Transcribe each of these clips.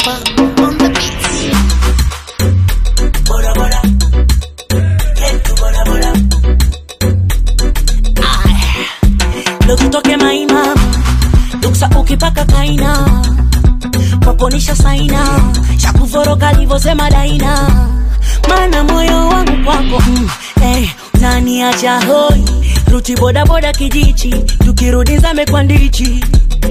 Alpha on the beat. Bora bora. Yetu bora bora. Ndo tutoke maima duksa ukipaka kaina kwaponisha saina shakuvoroka livosema daina mana moyo wangu kwako mm, eh, utaniacha hoi ruti bodaboda kijichi tukirudi zame kwa ndichi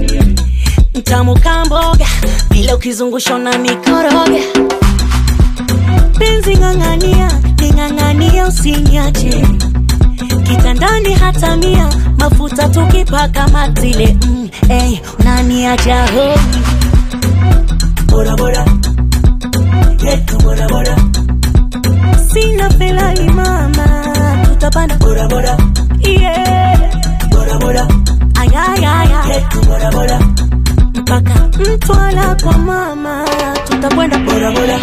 mtamu kamboga bila ukizungusha na nikoroga penzi ng'ang'ania ning'ang'ania usinyache kitandani hata mia mafuta tukipaka matile mm, hey, unaniacha hoi Bora bora. Yetu bora bora. sina felani mama tutapanda Bora bora. yeah. Bora bora. ayayaya Yetu bora bora. mpaka mtwala kwa mama tutakwenda Bora bora.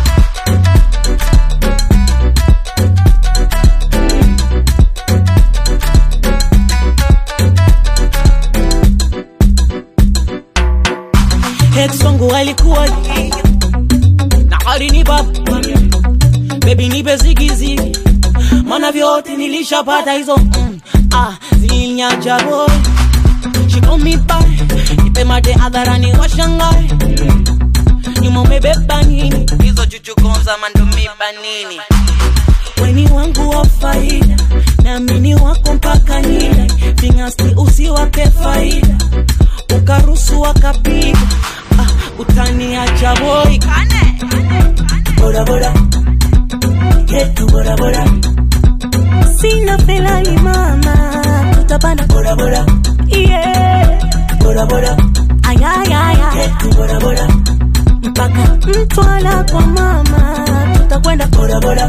ex wangu alikuwa na alini baba bebi nipe zigizigi mana vyote nilishapata hizo mm, ah, zilinyacha boy She call me back nipe mate hadharani washangae nyuma umebeba nini hizo chuchukonza mandumiba nini weni wangu wa faida naamini wako mpaka nila vingasti usiwape faida ukarusu wakapiga ah, utaniacha boy Bora bora. Yetu bora bora. sina felani mama tutapanda Bora bora. yeah. Bora bora. ayayaya Yetu bora bora. mpaka mtwala kwa mama tutakwenda Bora bora.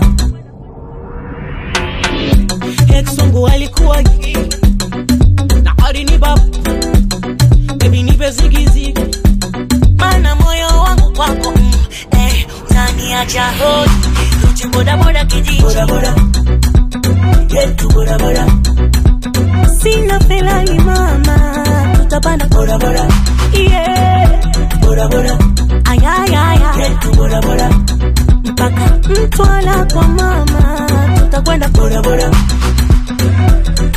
ex wangu alikuwa na alini baba bebi nipe zigizigi mana moyo wangu kwako mm, eh, utaniacha hoi ruti bodaboda kijiji Bora bora. Yetu bora bora. sina felani mama tutapanda Bora bora. yeah. Bora bora. ayayaya Yetu bora bora. mpaka mtwala kwa mama tutakwenda Bora bora.